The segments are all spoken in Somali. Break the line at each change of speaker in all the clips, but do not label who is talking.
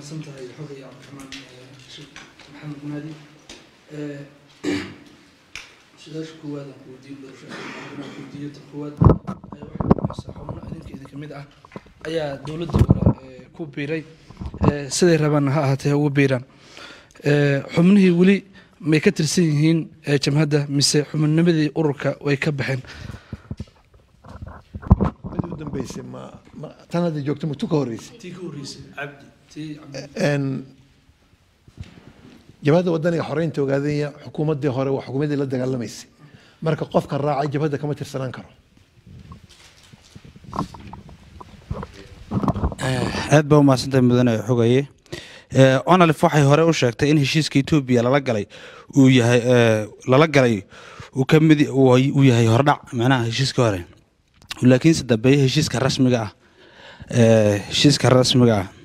mahadsan tahay xogay cabdiraxmaan sheekh maxamed maadi su-aasha koowaad aan ku weydiin doorasho aan ku weydiiyo tan koowaad waxay noqonaysaa xubno idinkeeda kamid ah ayaa dowladda hore ku biiray siday rabaan ha ahaatee ugu biiraan xubnihii weli may ka tirsan yihiin jamhadda mise xubinnimadii ururka way ka baxeen
mid u dambeysay ma ma tan hadda joogto matu ka horreysay
tii ka horreysay cabdi tii cabdi
Een, jabhadda wadaniga xoreynta ogaadaya xukuumaddii hore waa xukuumaddii la dagaalamaysay marka qofka raacay jabhadda kama tirsanaan karo
aad baa umahadsantahay mudane xogaye onalif waxay hore u sheegtay in heshiiska etoobiya lala galay uu yahay ee, lala galay uu ka mid uu yahay hordhac macnaha heshiiska hore laakiinse dambeeye heshiiska rasmiga ah ee, heshiiska rasmiga ah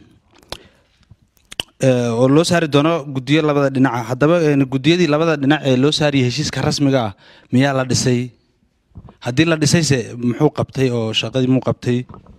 ee, oo loo saari doono guddiyo labada dhinaca haddaba een, guddiyadii labada dhinac ee loo saariyay heshiiska rasmiga ah miyaa la dhisay haddii la dhisayse muxuu qabtay oo shaqadii muu qabtay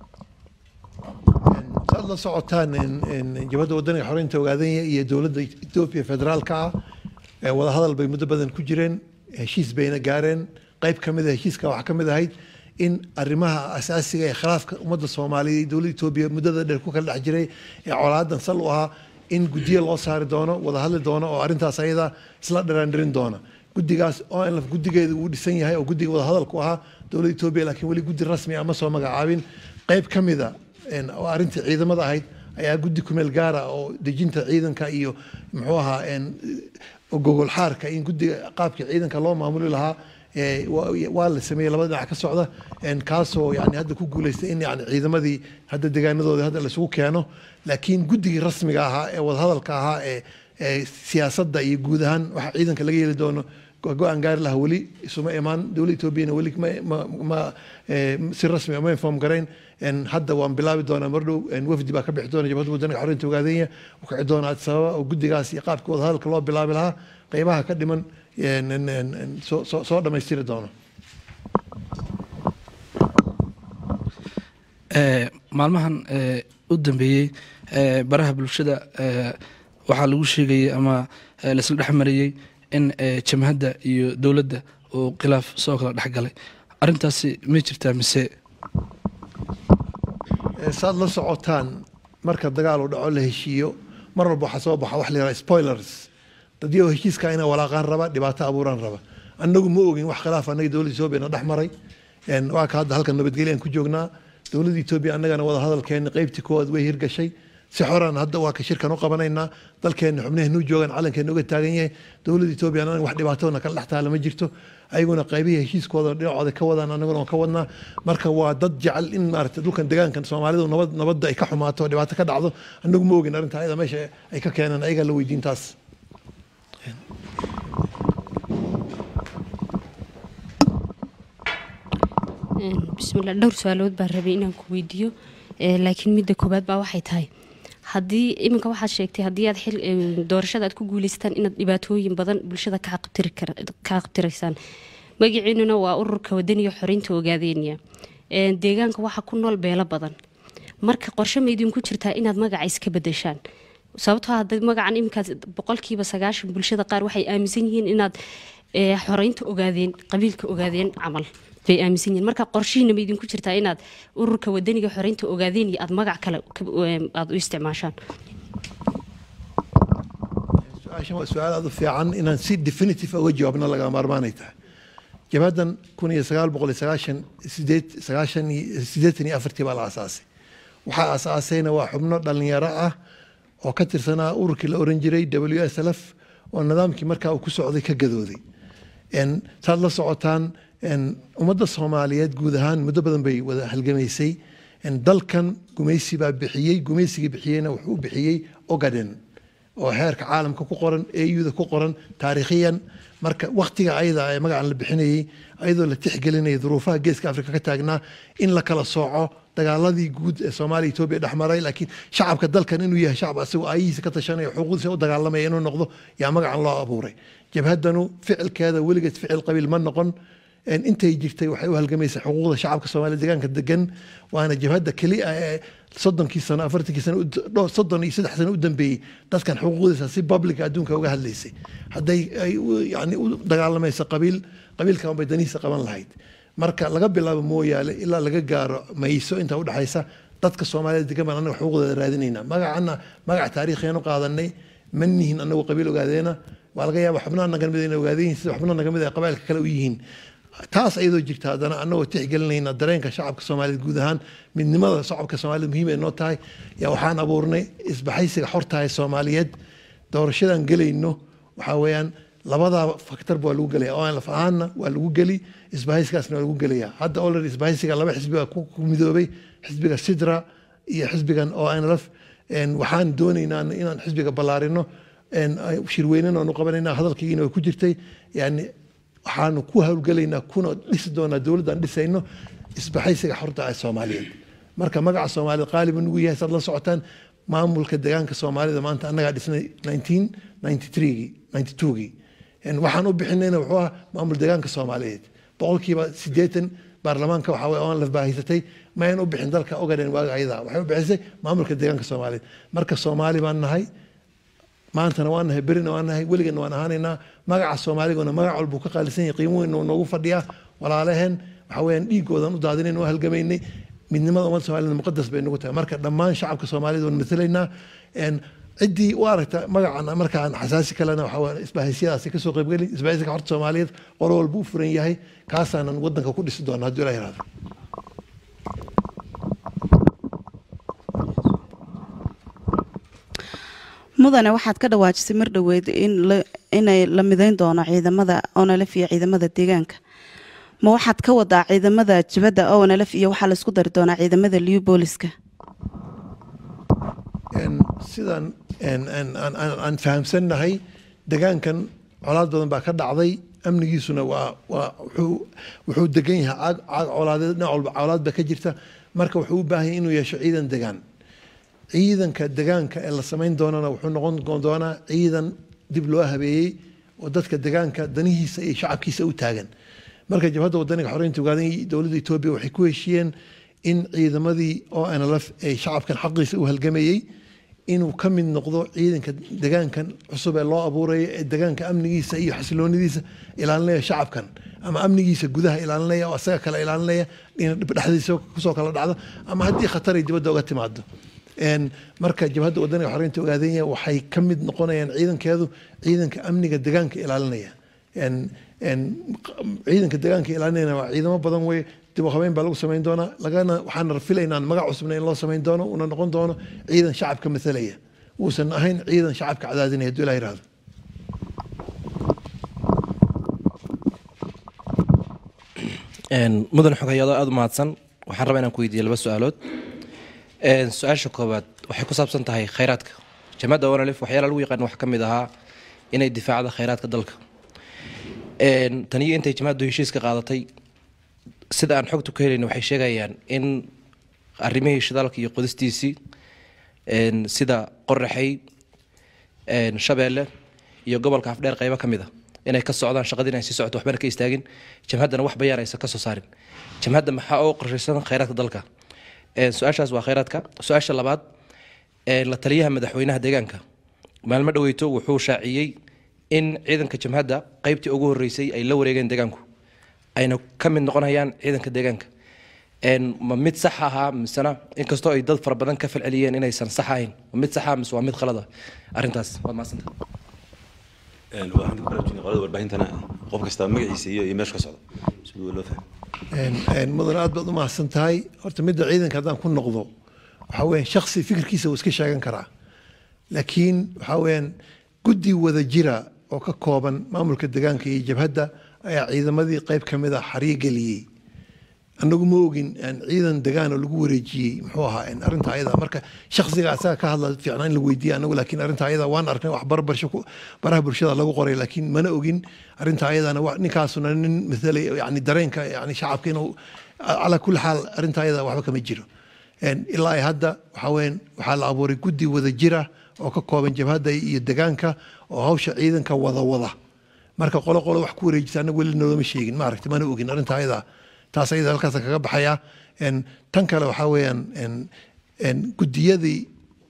saad la socotaan in- in jabhadda wadaniga xoreynta ogaadanya iyo dowladda etoobiya federaalka ah ee wadahadal bay muddo badan ku jireen heshiis bayna gaareen qayb ka mid a heshiiska waxaa ka mid ahayd in arrimaha asaasiga ee khilaafka ummadda soomaaliya iyo dowladda etoobiya muddada dheer ku kala dhex jiray ee colaadan sal u ahaa in guddiyo loo saari doono wada hadli doono oo arrintaas ayada isla dhiraandhirin doona guddigaas oo in la- guddigeeda uu dhisan yahay oo guddiga wadahadalku ahaa dowladda etoobiya laakiin weli guddi rasmi ah ma soo magacaabin qayb ka mid a een, oo arrintii ciidamada ahayd ayaa guddi kumeel gaara oo dejinta ciidanka iyo muxuu ahaa een, gogol xaarka in guddiga qaabkii ciidanka loo maamuli lahaa ee, waa waa la sameeyey labada dhinac ka socda een, kaasoo yani hadda ku guuleystay in yani ciidamadii hadda deegaanadooda hadda laisugu keeno laakiin guddigii rasmiga ahaa ee wadahadalka ahaa ee ee siyaasadda iyo guud ahaan waxa ciidanka laga yeeli doono go- go-aan gaari lahaa weli isuma imaan dowladda etoobiyana weli ma, ma, ma eh, si rasmi ah ma inform garayn En hadda waan bilaabi doonaa mardhow en wafdi baa ka bixi doona jabhadda waddanka xoreynta ogaadenya u kici doona addis ababa oo guddigaas iyo qaabka wadahadalka loo bilaabi lahaa qeybaha ka dhiman en- en- en- en soo- soo soo dhammaystiri doono
Ee, maalmahan ee, u dambeeyey ee, baraha bulshada ee, waxaa lagu sheegayay ama ee, laisla dhex marayey in ee, jamhadda iyo dowladda uu khilaaf soo kala dhex galay arrintaasi ma jirtaa mise
Eh, saad la socotaan marka dagaal uu dhaco la heshiiyo mar walba waxaa soo baxa wax la yidhaha spoilers dadyo heshiiska inay walaaqaan raba dhibaato abuuraan raba annagu ma ogin wax khilaaf annaga dowladda etoobiya na dhex maray En waa ka hadda halkan nabadgelyo aan ku joognaa dowladda etoobiya annagana wada hadalkeena qeybtii koowaad way hirgashay si xoran hadda waa ka shirkan u qabanaynaa dalkeena xubnaheenu joogaan calankeena uga taagan yahay dowladda etoobiya anaga wax dhibaatona kala dhex taala ma jirto ayaguna qaybihii heshiiskooda dhinacooda ka wadaan annaguna waan ka wadnaa marka waa dad jecel in maaragtay dhulkan deegaankan soomaalidu nabad nabadda ay ka xumaato oo dhibaato ka dhacdo annagu ma ogin arrinta ayada meesha ay ka keenaan ayagaa la weydiin taas
bismillah dhowr su-aalood baan rabay inaan ku weydiiyo Eh, laakiin midda koowaad baa waxay tahay haddii iminka waxaad sheegtay haddii aad xil eh, doorashada aad ku guuleystaan inaad dhibaatooyin badan bulshada ka qabtiri kar- ka qabtiraysaan magaciinuna waa ururka wadaniga xoreynta ogaadeenya Eh, deegaanka waxaa ku nool beelo badan marka qorshe ma idinku jirtaa inaad magaca iska bedeshaan sababtoo hadda magacan iminkaas boqolkiiba sagaashan bulshada qaar waxay aaminsan yihiin inaad eh, xoreynta ogaadeen qabiilka ogaadeen camal bay aaminsan yihiin marka qorshihiina ma idinku jirtaa inaad ururka wadaniga xoreynta ogaadeen iyo aad magac kale ka- eh, aad u isticmaashaan
su-aashan waa su-aal aad u fiican inaan si definitive uga jawaabna laga maarmaanay tahay jabhaddan kun iyo sagaal boqol iyo sagaashan sideed sagaashan iyo siddeetan iyo afartii baa la aasaasay waxaa aasaasayna waa xubno dhalinyaro ah oo ka tirsanaa ururkii la oran jiray w s l f oo nidaamkii markaa uu ku socday ka gadooday En saad la socotaan en ummadda soomaaliyeed guud ahaan muddo badan bay wada halgamaysay En dalkan gumaysi baa bixiyey gumaysigii bixiyeyna wuxuu u bixiyey ogaden oo heerka caalamka ku qoran auda ku qoran taariikhiyan marka waktiga ayada ee magacan la bixinayey ayadoo la tixgelinaya duruufaha geeska afrika ka taagnaa in la kala sooco dagaaladii guud ee soomaaliya etoobiya dhex maray laakiin shacabka dalkan inuu yahay shacab asagoo aayihiisa ka tashanaya xuquuqdiisa u dagaalamaya inuu noqdo yaa magacan loo abuuray jabhaddanu ficilkeeda weligeed ficil qabiil ma noqon En intay jirtay waxay u halgamaysaa xuquuqda shacabka soomaaliya deegaanka degan waana jabhadda keliya ee soddonkii sano afartankii sano u- dhowr soddon iyo saddex sano u dambeeyey dadkan xuquuqdiisa si publica adduunka uga hadlaysay hadday ay u- yani u dagaalamayso qabiil qabiilkan bay danihiisa qaban lahayd marka laga bilaabo mooyaale ilaa laga gaaro mayso inta udhexaysa dadka soomaalida degan baan anaga xuquuqdooda raadinayna magacana magac taariikhiyan u qaadanay ma nihin anagu qabiil ogaadeena waa laga yaaba xubnaha naga mid inay ogaadeen yihiin sida xubnaha naga mid ay qabailka kale u yihiin taas ayadoo jirta haddana anagoo tixgelinayna dareenka shacabka soomaaliyeed guud ahaan midnimada shacabka soomaaliyed muhiim ay noo tahay yaa waxaan abuurnay isbaxaysiga xortahay soomaaliyeed doorashadan gelayno waxaa weeyaan labadaa faktarba waa lagu gelaya oo aan laf ahaanna waa lagu geli isbahaysigaasna waa lagu gelaya hadda already isbahaysiga laba xisbi baa ku ku midoobay xisbiga sidra iyo xisbigan oo nlf waxaan doonaynaa inaan xisbiga ballaarino een, ay- shirweynen aanu qabanayna hadalkaygiina way ku jirtay yani waxaanu ku hawlgelaynaa kuna dhisi doonaa dowladdan dhisayno isbaxaysiga xorta ah soomaaliyeed marka magaca soomaalida qaaliba nugu yahay saad la socotaan maamulka deegaanka soomaalida maanta annagaa dhisnay 1993gii 92gii En waxaan u bixinayna wuxuu ahaa maamul deegaanka soomaaliyeed boqolkiiba siddeetan baarlamaanka waxaa weye oan laf baahisatay ma ayn u bixin dalka ogaden waaga ayada waxay u bixisay maamulka deegaanka soomaaliyeed marka soomaali baan nahay maantana waan nahay berina waan nahay weligana waan ahaanaynaa magaca soomaaliguna magac walbuu ka qaalisan yahay qiimo weyn noogu fadhiyaa walaalaheen waxa weeyaan dhiigoodan u daadinayn oo halgamaynay midnimada ummadda soomaalida muqadas bay nagu tahay marka dhammaan shacabka soomaalida waan matalaynaa En ciddii u aragta magacan markaan xasaasi kalena waxaa weeye isbahaysiyadaasi kasoo qaybgeli isbahaysiga horta soomaaliyeed qolo walba u furan yahay kaasaanan wadanka ku dhisi doona hadduu ilaa yihahdo
mudane waxaad ka dhawaajisay mar dhoweed in la- inay la midayn doono ciidamada onalf iyo ciidamada deegaanka ma waxaad ka wadaa ciidamada jibadda onalf iyo waxaa laisku dari doonaa ciidamada liu booliska
En sidaan en- en- aan- aan aan fahamsannahay degaankan colaad badan baa ka dhacday amnigiisuna waa waa wuxuu wuxuu degan yahay caag caag colaadeed dhinac walba colaad baa ka jirta marka wuxuu u baahan yahay inuu yeesho ciidan degaan ciidanka degaanka ee la samayn doonana wuxuu noqon doonaa ciidan dib loo habeeyey oo dadka degaanka danihiisa iyo shacabkiisa u taagan marka jabhadda wadaniga xoreynta ugaadan iyo dowladda etoobiya waxay ku heshiiyeen in ciidamadii oo nlf ay shacabkan xaqiisa u halgamayey inuu ka mid noqdo ciidanka degaankan cusub ee loo abuurayo ee degaanka amnigiisa iyo xasiloonidiisa ilaalinaya shacabkan ama amnigiisa gudaha ilaalinaya oo asaga kale ilaalinaya in dhexdiisa kusoo kala dhacdo ama haddii khatar ay dibadda uga timaado En marka jabhadda wadaniga xoreynta ogaadanya waxay ka mid noqonayaan ciidankeedu ciidanka amniga degaanka ilaalinaya En en ciidanka degaanka ilaalinayana waa ciidamo badan wey dib u habeyn baa lagu samayn doonaa lagana waxaan filaynaa magac cusubna in loo samayn doono una noqon doono ciidan shacabka mathalaya uusan ahayn ciidan shacabka cadaadinaya hadduu ilaa yihahdo
Een, mudan xogayaado aada u mahadsan waxaan rabaa inaan ku weydiiyo laba su-aalood Een, su-aasha koowaad waxay ku saabsan tahay khayraadka jamacadda onalif waxyaala lagu yaqaan wax ka mid ahaa inay difaacda khayraadka dalka Een, taniyo intay jamacaddu heshiiska qaadatay sida aan xogtu ka helayno waxay sheegayaan in arrimihii shidaalka iyo qodistiisii een, sida qoraxay een, shabeelle iyo gobolka afdheer qaybo ka mid a inay ka socdaan shaqadii inay sii socoto waxbana ka istaagin jamhaddana wax bayaan aysan ka soo saarin jamhadda maxaa oo qorshaysan khayraadka dalka Een, su-aashaas waa khayraadka su-aasha labaad een, la taliyaha madaxweynaha deegaanka maalmo dhaweyto wuxuu shaaciyey in ciidanka jamhadda qaybtii ugu horeysay ay la wareegeen deegaanku ayna ka mid noqonayaan ciidanka deegaanka Een, ma mid sax ahaa misena inkastoo ay dad fara badan ka falceliyeen inaysan sax ahayn ma mid sax ah mise waa mid khalada arrintaas waad mahadsantahay
waxaan ku baraarujinay qolada warbaahintana qof kasta magaciisa iyo iyo meesha ka socda siduu loo fahmo
En- en mudan aad baad u mahadsan tahay horta midda ciidanka haddaan ku noqdo waxaa weeyaan shaksi fikirkiisa wuu iska sheegan karaa laakiin waxaa weeyaan guddi wada jira oo ka kooban maamulka deegaanka iyo jabhadda ayaa ciidamadii qayb ka mid a xariyo geliyey anagu ma ogin en, ciidan degaan oo lagu wareejiyey muxuu ahaa en, arrinta ayada marka shaksiga asaga ka hadla fiicnaa in la weydiiya anagu laakiin arrinta ayada waan arknay wax barbarsho ku baraha bulshada lagu qoray laakiin mana ogin arrinta ayadana wa- ninkaasuna nin mathalay yani dareenka yani shacabka inuu calaa kulli xaal arrinta ayada waxba kama jiro En, ilaa ay hadda waxaa weeyaan waxaa la abuuray guddi wada jira oo ka kooban jabhadda iyo degaanka oo hawsha ciidanka wada wada marka qolo qolo wax ku wareejisa anaga weli noolama sheegin maaragta mana ogin arrinta ayada taas ayada halkaas kaga baxaya En, tan kale waxaa weeyaan en, een, gudiyadii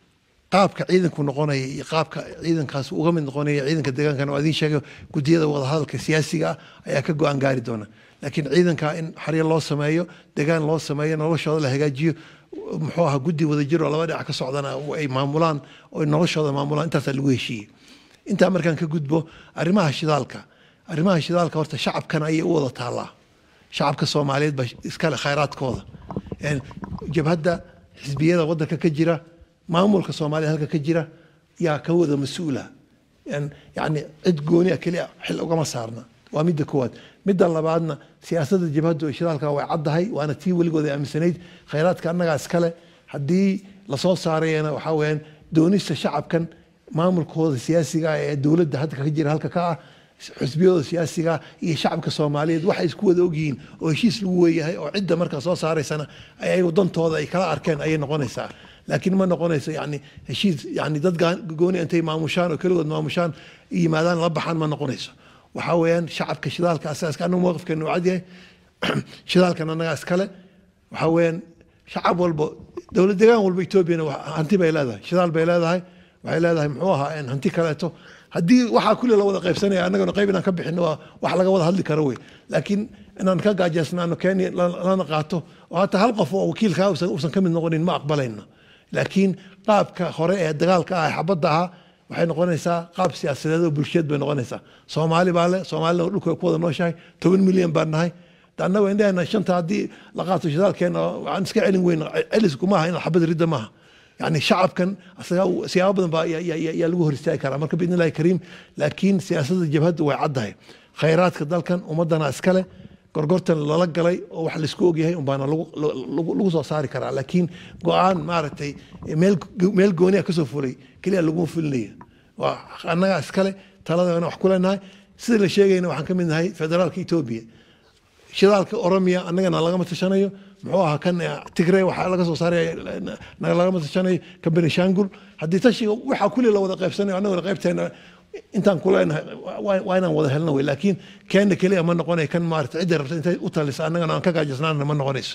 qaabka ciidanku noqonaya iyo qaabka ciidankaas uga mid noqonaya ciidanka deegaankana waa idiin sheegay gudiyada wadahadalka siyaasiga ah ayaa ka go-aan gaari doona laakiin ciidanka in xaryo loo sameeyo degaan loo sameeyo noloshooda la hagaajiyo muxuu ahaa guddi wadajir oo laba dhinac ka socdana ay maamulaan oo noloshooda maamulaan intaasaa lagu heshiiyey intaa markaan ka gudbo arrimaha shidaalka arrimaha shidaalka horta shacabkana ayay u wada taallaa shacabka soomaaliyeed baa iskale khayraadkooda Een, jabhadda xisbiyada wadanka ka jira maamulka soomaaliya halka ka jira yaa ka wada mas-uula Een, yacni cid gooni ah keliya xil ugama saarna waa midda koowaad midda labaadna siyaasadda jabhaddu ee shidaalka way caddahay waana tii weligood ay aaminsanayd khayraadka annagaa iskale haddii lasoo saarayana waxaa weeyaan doonista shacabkan maamulkooda siyaasiga ah ee dowladda hadda ka jira halka ka ah xisbiyadooda siyaasiga ah iyo shacabka soomaaliyeed waxay isku wada ogyihiin oo heshiis lagu weeyahay oo cidda markaa soo saaraysana ayagu dantooda ay kala arkeen ayay noqonaysaa laakiin ma noqonayso yani heshiis yani dad gaan- gooni intay maamushaan oo keligood maamushaan yimaadaan la baxaan ma noqonayso waxaa weeyaan shacabka shidaalka asaaska anagu mowqifkeenu cad yahay shidaalkan annagaa iskale waxaa weeyaan shacab walbo dowlad degaan walba etoobiyana wa- hanti bay leedahay shidaal bay leedahay waxay leedahay muxuu ahaa een hanti kaleeto haddii waxaa kulli la wada qaybsanaya annagana qayb inaan ka bixino waa wax laga wada hadli karo wey laakiin inaan ka gaajeysnaano kenya la- lana qaato oo hata hal qof oo wakiilkaa uusan uusan ka mid noqonin ma aqbalayno laakiin qaabka hore ee dagaalka ah ee xabadda ahaa waxay noqonaysaa qaab siyaasadeed oo bulsheed bay noqonaysaa soomaali baa le soomaalina dhulka way ku wada nooshahay toban milyan baan nahay de annagu indhahena shanta haddii la qaato shidaalkeena waxaan iska celin weyna celisku maaha in xabad ridda maaha يعني شعبكن أصلا سيابا بدن با يا يا يا لغو هرستاي كرا marka باذن الله كريم laakiin siyaasadda jabhaddu way caddahay khayraadka dalkan ummadana iskale gorgortan lala galay oo wax laisku ogyahay un baana lagu lagu- lagu soo saari karaa laakiin go-aan maaragtay meel meel gooniya kasoo fulay keliya laguma fulinaya waa annagaa iskale taladana wax ku leenahay sida la sheegayna waxaan ka mid nahay federaalka etoobiya shidaalka oromiya annagana lagama tashanayo muxuu ahaa kan eh, tigray waxaa laga soo saaraya naga lagama tashanayo kan benishangul haddii tashiga waxaa kulli la wada qaybsanayo annaguna qaybteena intaan ku leenahay waa waa inaan wada helno wey laakiin keena keliya ma noqonayo kan maarata cidda rabta intay u talisa annagana aan ka gaajasnaana ma noqonayso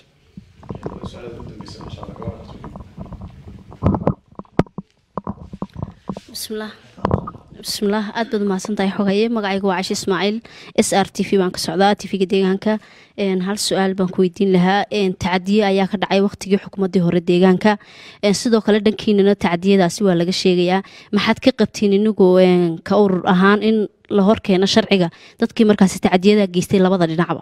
bismillaah bismillaah aad baad umahadsantahay xogaye magacayga waa cashi ismaaciil s r t v baan ka socdaa tv-ga deegaanka Een, hal su-aal baan ku weydiin lahaa Een, tacadiye ayaa ka dhacay waqtigii xukuumadii hore deegaanka Een, sidoo kale dhankiinana tacadiyadaasi waa laga sheegayaa maxaad ka qabtiin inigu een, ka urur ahaan in la horkeeno sharciga dadkii markaasi tacadiyada geystay labada dhinacba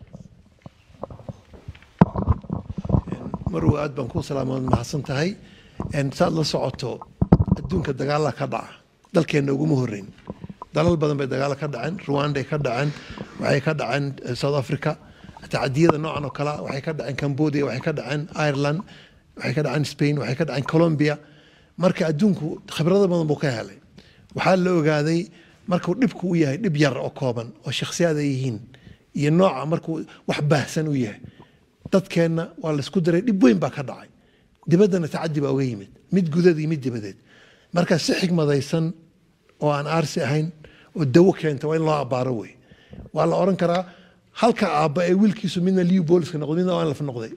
marwa aad baan kuu salaamood mahadsan tahay Een, saad la socoto adduunka dagaala ka dhaca dalkeenna uguma horeyn dalal badan bay dagaalo ka dhaceen rwanday ka dhaceen waxay ka dhaceen eh, south africa tacadiyada noocan oo kale ah waxay ka dhaceen cambodia waxay ka dhaceen ireland waxay ka dhaceen spain waxay ka dhaceen colombia marka adduunku khibrado badan buu ka helay waxaa la ogaaday markuu dhibku u yahay dhib yar oo kooban oo shakhsiyaad ay yihiin iyo nooca markuu wax baahsan u yahay dadkeenna waa laisku daray dhib weyn baa ka dhacay dibaddana tacadi baa uga yimid mid gudad iyo mid dibadeed marka si xigmadaysan oo aan aarsi ahayn oo dawo keenta waa in loo abaaro wey waa la oran karaa halka aabba ee wiilkiisu midna liu booliska noqday midna waan laf noqday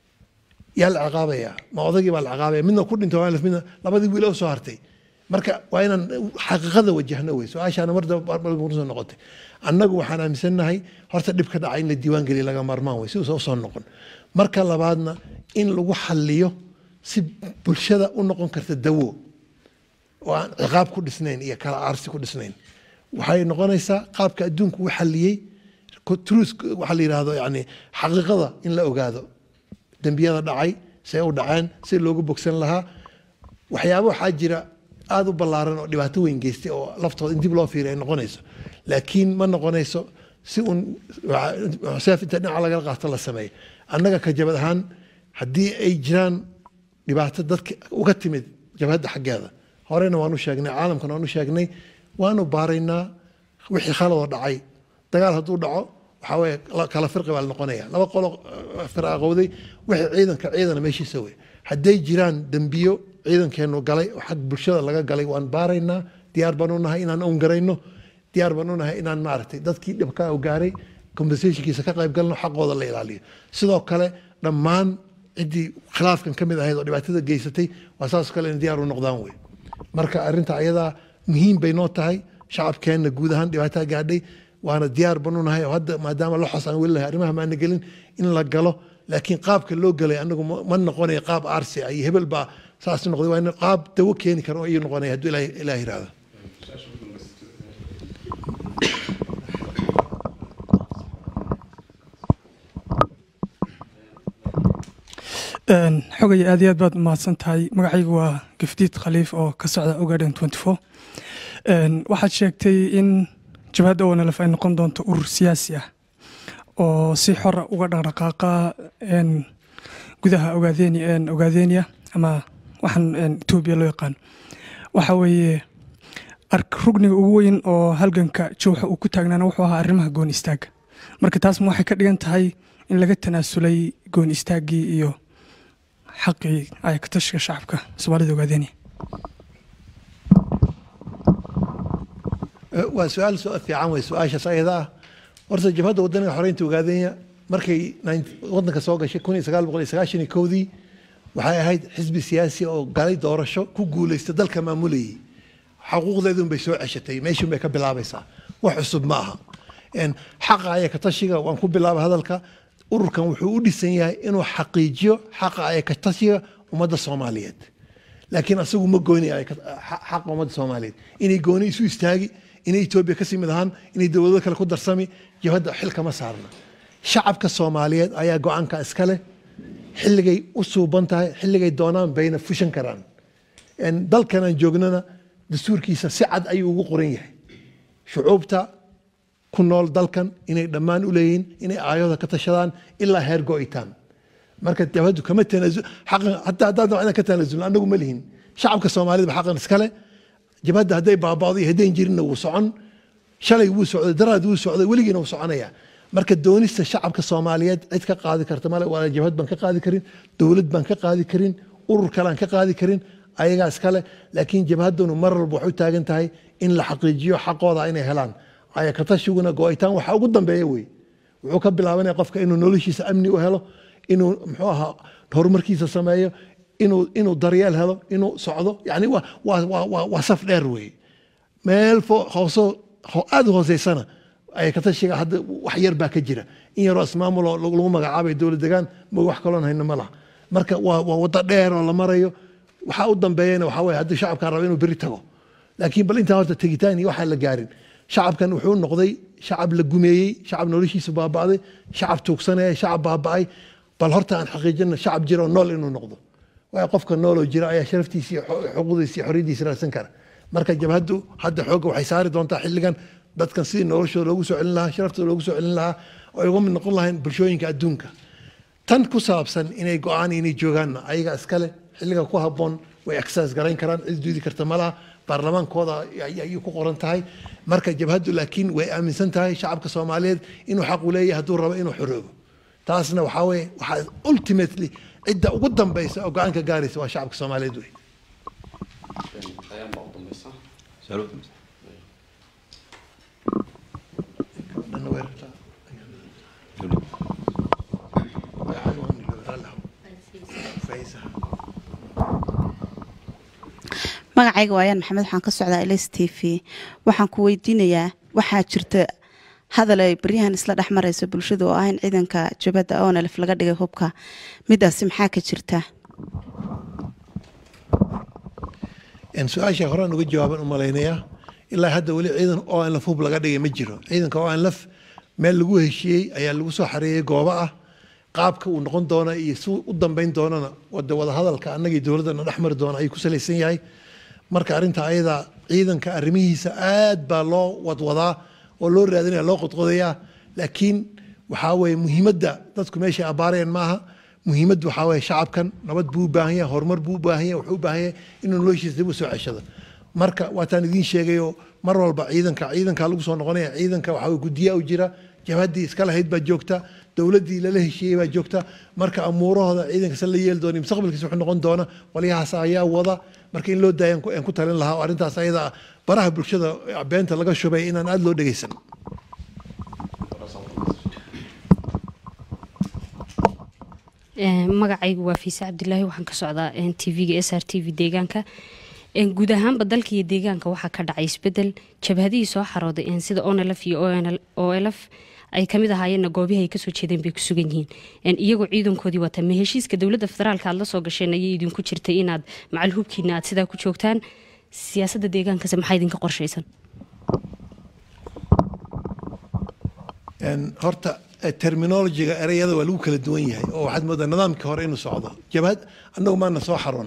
yaa la ciqaabayaa ma odagii baa la ciqaabaya midna ku dhintay waan laf midna labadii wiil oo soo hartay marka waa inaan xaqiiqada wajahno wey su-aashaana mar soo noqotay annagu waxaan aaminsannahay horta dhib ka dhacay in la diiwaan geliya laga maarmaan wey si uusan usoo noqon marka labaadna in lagu xalliyo si bulshada u noqon karta dawo oo aan ciqaab ku dhisnayn iyo kala aarsi ku dhisnayn waxay noqonaysaa qaabka adduunku u xalliyey truth waxaa la yidhaahdo yani xaqiiqada in la ogaado dembiyada dhacay see u dhaceen si loogu bogsan lahaa waxyaaba waxaa jira aada u ballaaran oo dhibaato weyn geystay oo laftooda in dib loo fiiriy ay noqonayso laakiin ma noqonayso si uun seef inta dhinaca lagala qaato la sameeyo annaga ka jabad ahaan haddii ay jiraan dhibaato dadka uga timid jabhadda xaggeeda horena waanu sheegnay caalamkana waanu sheegnay waanu baaraynaa wixii khaladoo dhacay dagaal hadduu dhaco waxaa weye kala firqi baa la noqonaya laba qolo firaqowday wixii ciidanka ciidana meeshiisa wey hadday jiraan dembiyo ciidankeenu galay oo xag bulshada laga galay waan baaraynaa diyaar baan u nahay inaan owngarayno diyaar baan u nahay inaan maaragtay dadkii dhibka u gaaray compensationkiisa ka qayb galno xaqooda la ilaaliyo sidoo kale dhammaan ciddii khilaafkan ka mid ahayd oo dhibaatada geysatay waa saasoo kale in diyaar u noqdaan wey marka arrinta ayadaa muhiim bay noo tahay shacabkeenna guud ahaan dhibaataa gaadhay waana diyaar banu nahay oo hadda maadaama loxos aan weli lahay arrimaha maana gelin in la galo laakiin qaabka loo galay anagu ma ma noqonayo qaab aarsi ah iyo hebel baa saas noqday waa in qaab dawo keeni kara oo iyu noqonaya hadduu ilaah ilaah yiraahdo
xogaya aad iyo aad baad umahadsan tahay magacaygu waa gafdiid khaliif oo ka socda ogaden waxaad sheegtay in jabhadda onlf ay noqon doonto urur siyaasi ah oo si xora uga dhaqdhaqaaqa gudaha ogaadenia ama waxaan etoobiya loo yaqaan waxa weeye rugniga ugu weyn oo halganka jowxa uu ku taagnaana wuxuu ahaa arrimaha goon istaaga marka taas ma waxay ka dhigan tahay in laga tanaasulay goon istaaggii iyo xaqii ay ka tashiga shacabka soomaalida ogaadenia
waa su-aal su fiican wey su-aashaas ayada ah horta jabhadda wadaniga xoreynta ogaadenya markay wadanka soo gashay kun iyo sagaal boqol iyo sagaashan iyo kowdii waxay ahayd xisbi siyaasi oo galay doorasho ku guulaysta dalka maamulayay xuquuqdeedun bay soo ceshatay meeshun bay ka bilaabaysaa wax cusub ma aha xaqa ayaka tashiga waan ku bilaaba hadalka ururkan wuxuu u dhisan yahay inuu xaqiijiyo xaqa ayaka tashiga ummadda soomaaliyeed laakiin asagu ma goynaya xaqa ummadda soomaaliyeed inay gooni isu istaagi inay etoobiya kasii mid ahaan inay dowlado kale ku darsami jabhadda xil kama saarna shacabka soomaaliyeed ayaa go-aanka iska leh xilligay u suuban tahay xilligay doonaan bayna fushan karaan dalkan aan joognana dastuurkiisa si cad ayuu ugu qoran yahay shucuubta ku nool dalkan inay dhammaan u leeyihiin inay aayooda ka tashadaan ilaa heer go-itaan marka jabhaddu kama tanaasul xaqan hataa haddaan dabcna ka tanaasulna annagu ma lihin shacabka soomaalida ba xaqan iskale jabhadda hadday baaba'do iyo haddayn jirinna wuu socon shalay wuu socday daraad wuu socday weligiina wuu soconaya marka doonista shacabka soomaaliyeed cid ka qaadi karta male waa jabhad baan ka qaadi karin dowlad baan ka qaadi karin urur kale aan ka qaadi karin ayagaa iskale laakiin jabhaddunu mar walba waxay u taagan tahay in la xaqiijiyo xaqooda inay helaan ayakatashiguna go-itaan waxa ugu dambeeya wey wuxuu ka bilaabanaya qofka inuu noloshiisa amni u helo inuu muxuu ahaa horumarkiisa sameeyo inuu inuu daryeel helo inuu socdo yani waa waa waa waa waa saf dheer wey meel fo hooso aada u hooseysana ayakatashiga hadda wax yar baa ka jira in yaroo ismaamul oo lagu magacaabay dowlad degaan ma wax kaloon hayno ma laha marka waa waa waddo dheer oo la marayo waxaa u dambeeyana waxaa weye haddii shacabkaa raba inuu beri tago laakiin bal intaa horta tegitaan iyo waxaan la gaarin shacabkan wuxuu noqday shacab la gumeeyey shacab noloshiisa baaba'day shacab tuugsanaya shacab baaba'ay bal horta aan xaqiijina shacab jira oo nool inuu noqdo waayo qofka nooloo jira ayaa sharaftiisa iyo xuquuqdiisa iyo xorriyadiisa raadsan kara marka jabhaddu hadda xoogga waxay saari doontaa xilligan dadkan sidii noloshooda loogu soo celin lahaa sharaftooda loogu soo celin lahaa oo ay uga mid noqon lahayn bulshooyinka adduunka tan ku saabsan inay go-aan inay joogaanna ayaga iskale xilliga ku habboon way exercise garayn karaan cid duudi karta malaha baarlamaankooda ayay ku qoran tahay marka jabhaddu laakiin way aaminsan tahay shacabka soomaaliyeed inuu xaq u leeyahay hadduu rabo inuu xoroobo taasna waxaa weye waxaa ultimately cidda ugu dambaysa oo go-aanka gaaraysa waa shacabka soomaaliyeed wey
magacayga waayaan maxamed waxaan ka socdaa ls t v waxaan ku weydiinayaa waxaa jirta hadal ay baryahan isla dhex maraysa bulshada oo ah in ciidanka jabadda onlf laga dhigay hubka midaasi maxaa ka jirta
su-aasha horaan uga jawaaban u malaynayaa ilaa hadda weli ciidan onlf hub laga dhigay ma jiro ciidanka onlf meel lagu heshiiyey ayaa lagu soo xareeyey goobo ah qaabka uu noqon doona iyo si u dambeyn doonana wada wadahadalka annagii dowladdana dhex mari doona ayuu ku salaysan yahay marka arrinta ayada ciidanka arrimihiisa aad baa loo wadwadaa oo loo raadinaya loo qodqodayaa laakiin waxaa weye muhiimadda dadku meeshay abaareen maaha muhiimaddu waxaa weye shacabkan nabad buu u baahan yahay horumar buu u baahan yahay wuxuu u baahan yahay inuu noloshiisa dib u soo ceshado marka waataan idiin sheegayo mar walba ciidanka ciidanka lagu soo noqonaya ciidanka waxaa weye guddiyaa u jira jabhaddii iska lahayd baa joogta dowladdii lala heshiiyey baa joogta marka amuurahooda ciidanka se la yeeli doona mustaqbalkiisa wuxuu noqon doona walyahaas ayaa wada marka in loo daaya aan ku talin lahaa oo arrintaas ayada baraha bulshada beenta laga shubay inaan aada loo dhegeysan
Een, magacaygu waa fiise cabdilaahi waxaan ka socdaa tvga s r t v deegaanka Een, guud ahaanba dalka iyo deegaanka waxaa ka dhacay isbedel jabhadihii soo xarooday een, sida onlf iyo olf ay kamid ahaayeenna goobihii ay kasoo jeedeen bay ku sugan yihiin Een, iyagoo ciidankoodii wata ma heshiiska dowladda federaalka aad la soo gasheen ayay idinku jirtay inaad macal hubkiina aad sidaa ku joogtaan siyaasadda deegaankase maxaa idinka qorshaysan
Een, horta eh, terminologiga ereyada waa lagu kala duwan yahay oo waxaad moodaa nidaamkii hore inuu socdo jabhad annagu maana soo xaroon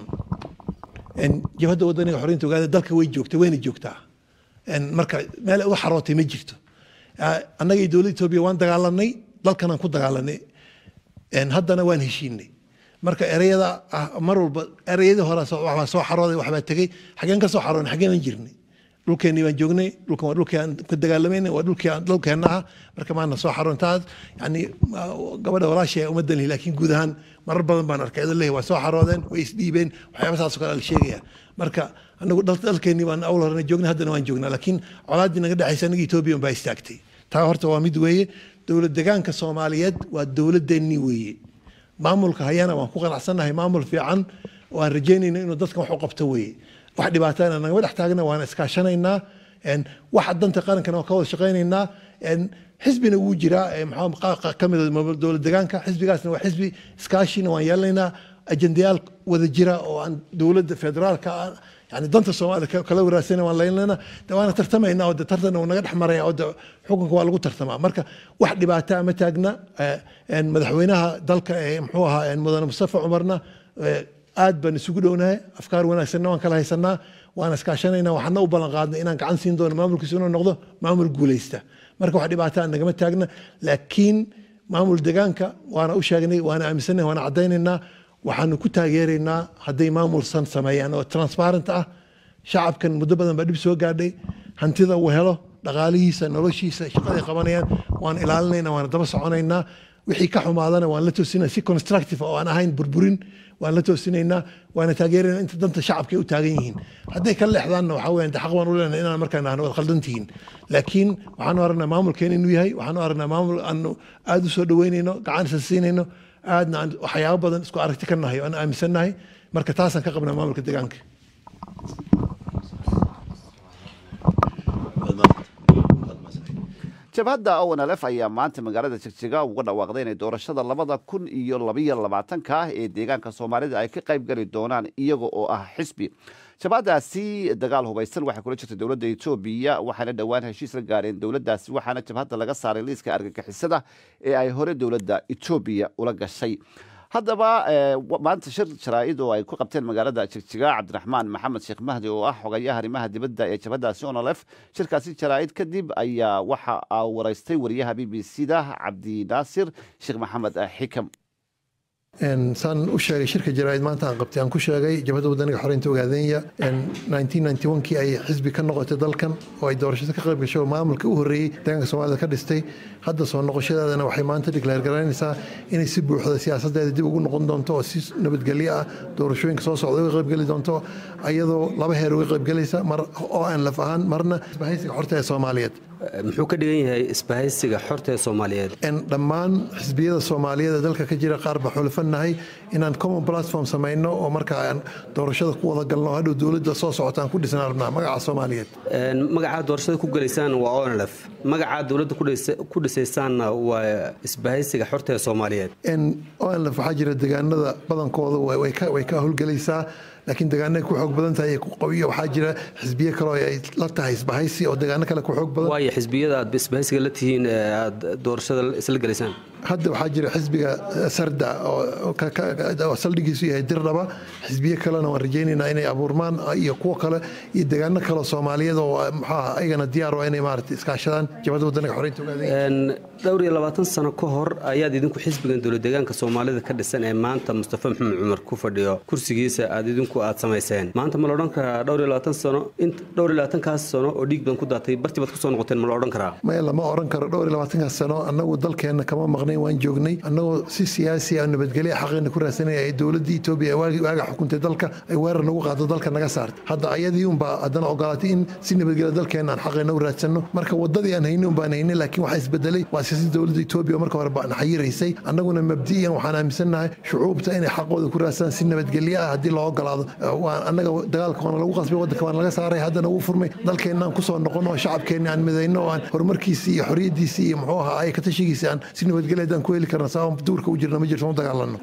Een, jabhadda wadaniga xoreynta ogaada dalka way joogtay wayna joogtaa Een, marka meel ay uga xarootay ma jirto Ah, annaga iyo dowladda etoobiya waan dagaalanay dalkanaan ku dagaalanay Een, haddana waan heshiinay marka ereyada ah, mar walba ereyadii hore soo- waxbaa soo xarooday waxbaa tegey xageen ka soo xaroonay xageenan jirnay dhulkeennii baan joognay dhulkan waa dhulkii aan ka dagaalamayna waa dhulkii aan dhulkeenna ah marka maana soo xaroon taas yani ma- gabadha walaashay uma dalhi laakiin guud ahaan marar badan baan arkay idin leeyahay waa soo xaroodeen way isdhiibeen waxyaaba saas oo kale la sheegaya marka anagu dal- dalkeennii baan awal horena joognay haddana waan joognaa laakiin colaaddii naga dhexaysa anaga etoobiya baa istaagtay taa horta waa mid weeye dowlad degaanka soomaaliyeed waa dowladeennii weeye maamulka hayana waan ku qanacsannahay maamul fiican oo aan rajeynayno inuu dadkan wax u qabto weeye wax dhibaatana nagama dhex taagna waan iskaashanaynaa Een, waxa danta qarankana waan ka wada shaqaynaynaa Een, xisbina wuu jiraa ee maxaa qa- qa- ka mid ah dowlad degaanka xisbigaasna waa xisbi iskaashina waan yeelanaynaa ajendayaal wada jira oo aan dowladda federaalka ah yani danta soomaaliya ka- kala waraasana waan leynana de waana tartamaynaa oo de tartan uu naga dhex maraya oo de xukunka waa lagu tartamaa marka wax dhibaataa ma taagna Eh, een, madaxweynaha dalka ee muxuu ahaa een, mudane mustafa cumarna eh, aad baan isugu dhownahay afkaar wanaagsanna waan kala haysanaa waan iskaashanaynaa waxaana u ballan qaadnay inaan gacan siin doono maamulkiisu inuu noqdo maamul guuleysta marka wax dhibaataa nagama taagna laakiin maamul degaanka waana u sheegnay waana aaminsanahay waana caddaynaynaa waxaanu ku taageeraynaa hadday maamulsan sameeyaan oo transparent ah shacabkan muddo badan baa dhib soo gaadhay hantida uu helo dhaqaalihiisa noloshiisa shaqaday qabanayaan waan ilaalinaynaa waana daba soconaynaa wixii ka xumaadana waan la toosinaa si constructive oo aan ahayn burburin waan la toosinaynaa waana taageeraynaa inta danta shacabka ay u taagan yihiin hadday ka leexdaanna waxaa weeyaan de xaq baan u leenahay inaan markaan nahno wad khaldan tihiin laakiin waxaanu aragnaa maamulkeena inuu yahay waxaanu aragnaa maamul aanu aad u soo dhaweynayno gacan isa siinayno aadna aan waxyaabo badan isku aragti ka nahay oo aan aaminsannahay marka taasaan ka qabnaa maamulka deegaanka
jabhadda onlf ayaa maanta magaalada jigjiga uga dhawaaqday inay doorashada labada kun iyo labayo labaatanka ah ee deegaanka soomaalida ay ka qayb gali doonaan iyaga oo ah xisbi jabhadaasi dagaal hubaysan waxay kula jirtay dowladda etoobiya waxaana dhowaan heshiis la gaareen dowladdaasi waxaana jabhadda laga saaray liiska argagixisada ee ay hore dowladda etoobiya ula gashay haddaba eh, wa- maanta shir jaraa'id oo ay ku qabteen magaalada jigjiga cabdiraxmaan maxamed sheekh mahdi oo ah xogayaha arrimaha dibadda ee jabhadaasi onolef shirkaasi jaraa'id kadib ayaa waxa aa waraystay wariyaha b b c da cabdi naasir sheekh maxamed eh, xikam
Een, saan u sheegay shirka jaraa'id maanta aan qabtay aan ku sheegay jabhadda wadaniga xoreynta ogaadenya een, 1991kii ay xisbi ka noqotay dalkan oo ay doorashada ka qayb gashay oo maamulka u horreeyey deegaanka soomaalida ka dhistay hadda soo noqoshadeedana waxay maanta declare garaynaysaa inay si buuxda siyaasadeeda dib ugu noqon doonto oo si nabadgelyo ah doorashooyinka soo socda uga qaybgeli doonto ayadoo laba heer uga qaybgelaysa mar oo aan laf ahaan marna isbahaysiga xorta ee soomaaliyeed
muxuu ka dhigan yahay isbahaysiga xorta ee soomaaliyeed
En dhammaan xisbiyada soomaaliyeed ee dalka ka jira qaar baa xulafanahay inaan common platform samayno oo marka aan doorashada ku wada galno oo hadhow dowladda soo socota aan ku dhisnaan rabnaa magaca soomaaliyeed
Een, magacaa doorashada ku gelaysaan waa onlf magacaa dowladda ku dhisa- ku dhisaysaanna waa isbahaysiga xorta ee soomaaliyeed
En ONLF waxaa jira deegaanada badankooda way way ka way ka howlgelaysaa laakiin deegaanada ku xoog badan tahay ee ku qawiyo waxaa jira xisbiye kale oo ay la tahay isbahaysi oo deegaano kale ku xoog badan
waayo xisbiyada aad isbahaysiga la tihiin ee aad doorashada isla gelaysaan
hadda waxaa jira xisbiga eh, sarda oo oo ka- ka- oo saldhigiisu yahay dirdhaba xisbiye kalena waan rajaynaynaa inay abuurmaan ah, iyo kuwo kale iyo deegaano kale oo soomaaliyeed oo ah, maxaa ah, ayagana diyaar waa inay maaragtay iskaashadaan jabhada wadaniga xoreynta ogaadeen
Een, dhowr iyo labaatan sano ka hor ayaad idinku xisbigan dowlad deegaanka soomaalida ka dhisan ee maanta mustafa maxamed cumar ku fadhiyo kursigiisa aad idinku aad samayseen maanta ma la odhan karaa dhowr iyo labaatan sano int dhowr iyo labaatankaas sano oo dhiig badan ku daatay bartii baad kusoo noqoteen ma la odhan karaa
maya lama oran karo dhowr iyo labaatankaas sano annagu dalkeenna kama maqnayn sugnayn waan joognay annagoo si siyaasi ah nabadgelya xaqeena ku raadsanaya ay dowladda etoobiya waagi waaga xukuntay dalka ay weerar nagu qaado dalka naga saartay hadda ayadii unbaa haddana ogolaatay in si nabadgelya dalkeena aan xaqeena u raadsano marka wadadii aan haynin unbaan haynin laakiin waxaa isbedelay waa siyaasadda dowladda etoobiya marka hore baan xayiraysay annaguna mabdiyan waxaan aaminsannahay shucuubta inay xaqooda ku raadsadaan si nabadgelyo ah haddii loo ogolaado waa annaga dagaalka waana lagu qasbay waddanka waana laga saaray haddana wuu furmay dalkeenna aan kusoo noqono oo shacabkeenna aan midayno oo aan horumarkiisii iyo xorriyaddiisii iyo muxuu ahaa ay ka tashigiisii aan si nabadgelya haddaan ku heli karna sabab duurka u jirna ma jirto u dagaalano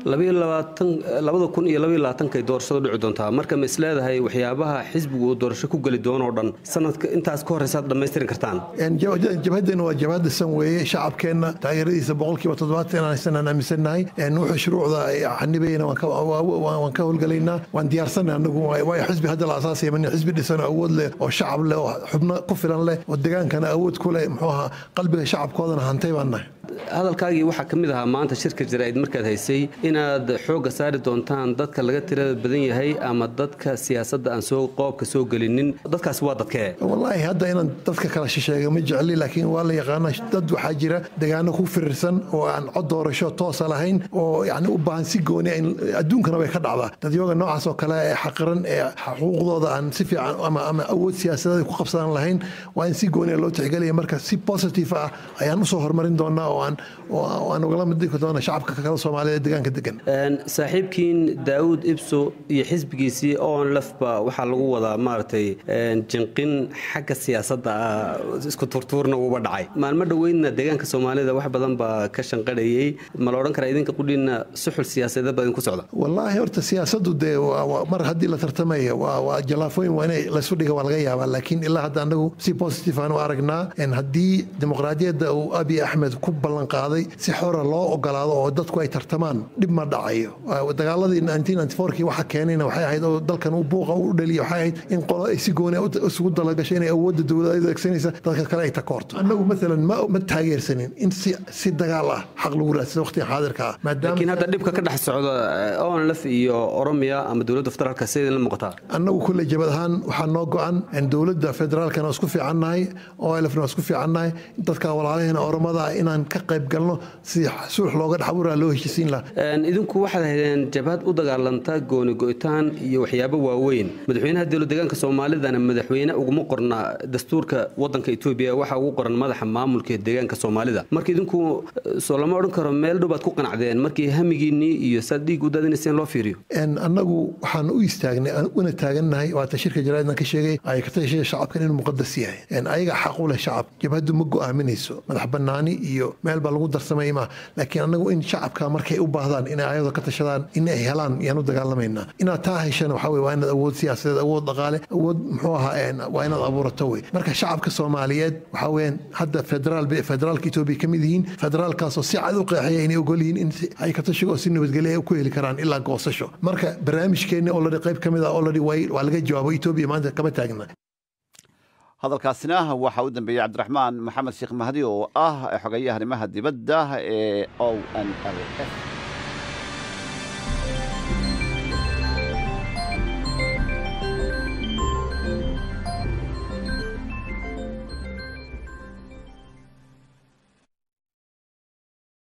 labada kun iyo labaiyo labaatanka ay doorashadu dhici doontaa marka ma isleedahay waxyaabaha xisbigu uu doorasho ku geli doono oo dhan sanadka intaas ka horeysa aad dhammaystirin kartaan
jabhadeena waa jabhad dhisan weeye shacabkeenna taageeradiisa boqolkiiba toddobaatan inaan haysan aan aaminsannahay wuxuu shuruucda xanibayna waan ka howlgalaynaa waan diyaarsanay anagu waayo xisbi hadda la asaasaya mani xisbi dhisan oo awood leh oo shacab leh oo xubno ku filan leh oo degaankana awood ku leh muxuu ahaa qalbiga shacabkoodana hantay baan nahay
hadalkaagii waxaa ka mid ahaa maanta shirka jaraa'id markaad haysay inaad xoogga saari doontaan dadka laga tirada badan yahay ama dadka siyaasadda aan soo qoobka soo gelinin dadkaasi waa dadkee
wallaahi hadda inaan dadka kala shisheega ma jecli laakiin waa la yaqaana dad waxaa jira degaano ku firirsan oo aan cod doorasho toosa lahayn oo yani u baahan si gooni adduunkana way ka dhacdaa dadyoga noocaas oo kale ee xaqiran ee xuquuqdooda aan si fiican ama ama awood siyaasadeed ku qabsadan lahayn waa in si gooniya loo tixgelaya marka si positive ah ayaan usoo horumarin doonaa oo aan oo aan ugala mid dhigi doona shacabka kale Soomaaliyeed ee deegaanka degan
saaxiibkiin Daawud Ibso iyo xisbigiisii oon lafba waxaa lagu wadaa maartay jinqin xagga siyaasadda isku turtuurna uba dhacay maalmo dhoweydna deegaanka Soomaalida wax badan baa ka shanqadhayay ma la odhan karaa idinka qudhiina suxul siyaasadeed badan ku socda
wallaahi horta siyaasaddu dee mar haddii la tartamayo waa jalaafooyin waa inay laysu dhiga waa laga yaabaa laakiin ilaa hadda anagu si positive aan u aragnaa haddii dimuqraadiyadda uu abiy axmed ku ballan qaaday si xora loo ogolaado oo dadku ay tartamaan dhib ma dhacayo dagaaladii kii waxa keenayna waxay ahayd oo dalkan uu buuqa u dhaliya waxay ahayd in qolo ay si gooni isugu dalagasho inay awoodda dowladda adeegsanaysa dadka kale ay takoorto annagu maalan ma taageersanin in si dagaal ah xaq lagu raadsado waqtigan xaadirka ah
laakiin hadda dhibka ka dhex socda onlf iyo oromiya ama dowladda federaalka sidii la muuqataa
annagu kulley jabad ahaan waxaa noo go-an dowladda federaalkana waa isku fiicannahay olfna waa isku fiicannahay dadka walaalaheena oromada inaan ka qayb galno si sulx looga dhaxburaa loo heshisiin lahaa
idinku waxaad haydeen jabhad u dagaalanta gooni go'itaan iyo waxyaabo waaweyn madaxweynaha dowlad deegaanka soomaalidana madaxweyne uguma qorna dastuurka wadanka etoobiya waxaa ugu qoran madaxa maamulka deegaanka soomaalida marka idinku soo lama odhan karo meel dhow baad ku qanacdeen markii hamigiinnii iyo saad dhiig u daadinayseen loo fiiriyo
annagu waxaan u istaagnay una taagannahay waata shirka jaraaidna ka sheegay ay ka tashay shacabkan inuu muqadas yahay ayaga xaq u leh shacab jabhaddu ma go'aaminayso madax bannaani iyo meel baa lagu darsamay ma laakiin annagu in shacabka markay u baahdaan inay ayadoo ka tashadaan in ay helaan yaan u dagaalamaynaa inaad taa heshana waxaa weye waa inaad awood siyaasadeed awood dhaqaale awood muxuu ahaa waa inaad abuurato wey marka shacabka soomaaliyeed waxaa weyaan hadda federaal federaalka etoobiya ka mid yihiin federaalkaasoo si cad u qeexaya inay ogol yihiin in ay ka tashigo oo si nabadgelya ay ku heli karaan ilaa goosasho marka barnaamijkeenni oladi qayb ka mid ah oladi waa laga jawaabo etoobiya maanta kama taagna
hadalkaasina waxaa u dambeeyey cabdiraxmaan maxamed sheekh mahdi oo ah xogayaha arrimaha dibadda ee o n l f